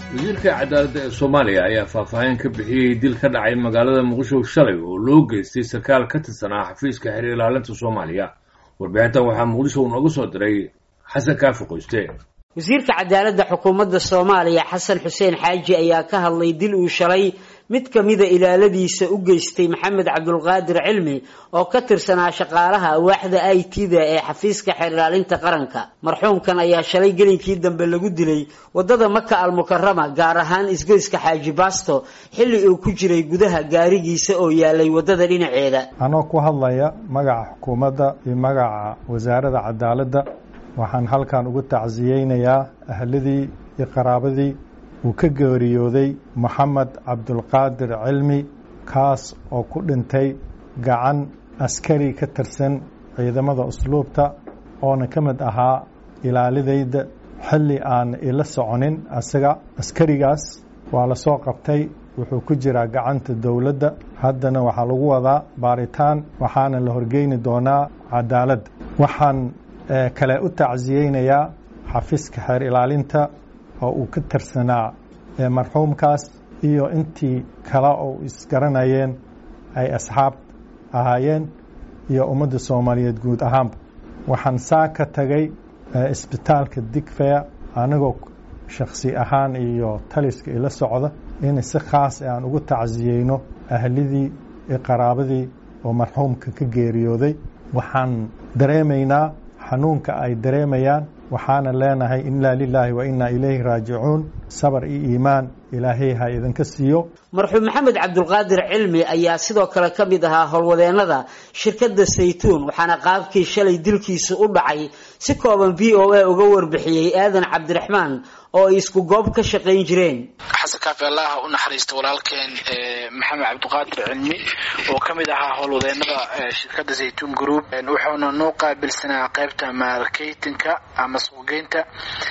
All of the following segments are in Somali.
wasiirka cadaaladda ee soomaaliya ayaa faahfaahin ka bixiyey dil ka dhacay magaalada muqdisho shalay oo loo geystay sarkaal ka tirsanaa xafiiska xeer ilaalinta soomaaliya warbixintan waxaa muqdisho uu nooga soo diray xasan kaafi qoyste wasiirka cadaaladda xukuumadda soomaaliya xasan xuseen xaaji ayaa ka hadlay dil uu shalay mid ka mida ilaaladiisa u geystay maxamed cabdulqaadir cilmi oo ka tirsanaa shaqaalaha awaaxda i t-da ee xafiiska xeer ilaalinta qaranka marxuumkan ayaa shalay gelinkii dambe lagu dilay wadada maka almukarama gaar ahaan isgoyska xaaji baasto xilli uu ku jiray gudaha gaarigiisa oo yaalay wadada dhinaceeda anoo ku hadlaya magaca xukuumadda iyo magaca wasaaradda cadaaladda waxaan halkan ugu tacsiyeynayaa ahladii iyo qaraabadii uu ka geeriyooday moxamed cabdulqaadir cilmi kaas oo ku dhintay gacan askari ka tirsan ciidamada usluubta oona ka mid ahaa ilaalidayda xilli aan ila soconin asaga askarigaas waa la soo qabtay wuxuu ku jiraa gacanta dowladda haddana waxaa lagu wadaa baaritaan waxaana la horgeyni doonaa cadaaladda waxaan kale u tacsiyeynayaa xafiiska xeer ilaalinta oo uu ka tirsanaa marxuumkaas iyo intii kale oo isgaranayeen ay asxaab ahaayeen iyo ummadda soomaaliyeed guud ahaanba waxaan saa ka tagay isbitaalka digfeya anigoo shakhsi ahaan iyo taliska ila socda in si khaas aan ugu tacsiyeyno ahlidii iyo qaraabadii oo marxuumka ka geeriyooday waxaan dareemaynaa xanuunka ay dareemayaan waxaana leenahay inaa lilaahi wa inaa ilayhi raajicuun sabar iyo iimaan ilaahay ha idinka siiyo marxuum maxamed cabdulqaadir cilmi ayaa sidoo kale ka mid ahaa howlwadeennada shirkadda saytuun waxaana qaabkii shalay dilkiisu u dhacay si kooban v o a uga warbixiyey aadan cabdiraxmaan oo ay isku goob ka shaqayn jireen xasan kaafi allaha u naxariista walaalkeen maxamed cabdiqaadir cilmi oo ka mid ahaa howlwadeennada shirkadda zaytuun group wuxuuna noo qaabilsanaa qaybta marketinka ama suuqgeynta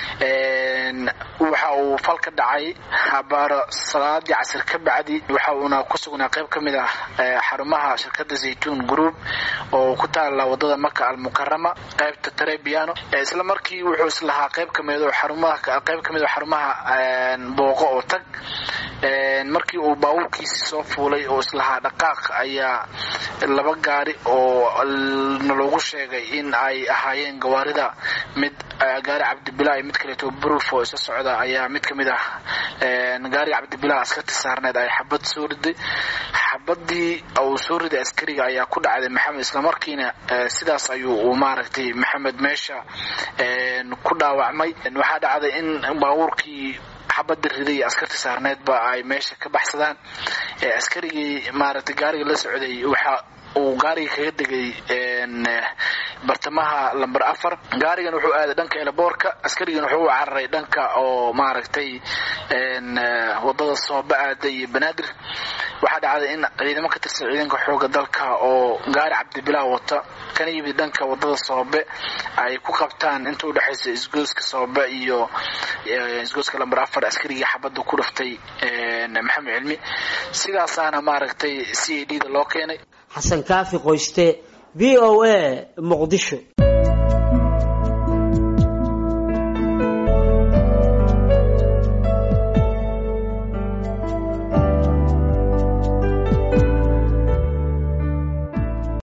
waxa uu fal ka dhacay habaaro salaadii casir ka bacdi waxa uuna ku sugnaa qayb ka mid ah xarumaha shirkadda zaytuun group oo ku taala wadada maka almukarama qaybta trebiano isla markii wuxuu islahaa qayb kamid xarumaha qayb kamid xarumaha booqo oo tag markii uu baabuurkiisi soo fuulay oo islahaa dhaqaaq ayaa laba gaari oo naloogu sheegay in ay ahaayeen gawaarida mid gaari cabdibila iyo mid kaleeto bruf oo isa socda ayaa mid kamid ah gaariga cabdibila askarti saarneed ay xabad soo riday xabadii uu soo riday askariga ayaa ku dhacday maxamed islamarkiina sidaas ayuu uu maaragtay maxamed meesha ku dhaawacmay waxaa dhacday in baabuurkii xabada riday iyo askarti saarneedba ay meesha ka baxsadaan askarigii maaragtay gaariga la socday waxa uu gaariga kaga degay bartamaha lamber afar gaarigan wuxuu aaday dhanka elaboorka askarigan wuxuu u cararay dhanka oo maaragtay wadada sooba aaday iyo banaadir waxaa dhacday in ciidamo ka tirsan ciidanka xooga dalka oo gaari cabdibilaa wata kana yimid dhanka wadada soobe ay ku qabtaan inta udhexaysa isgooska soobe iyo isgooska lamber afar askarigii xabada ku dhuftay maxamed cilmi sidaasaana maaragtay c a d da loo keenay xasan kaafi qoyste v o a muqdisho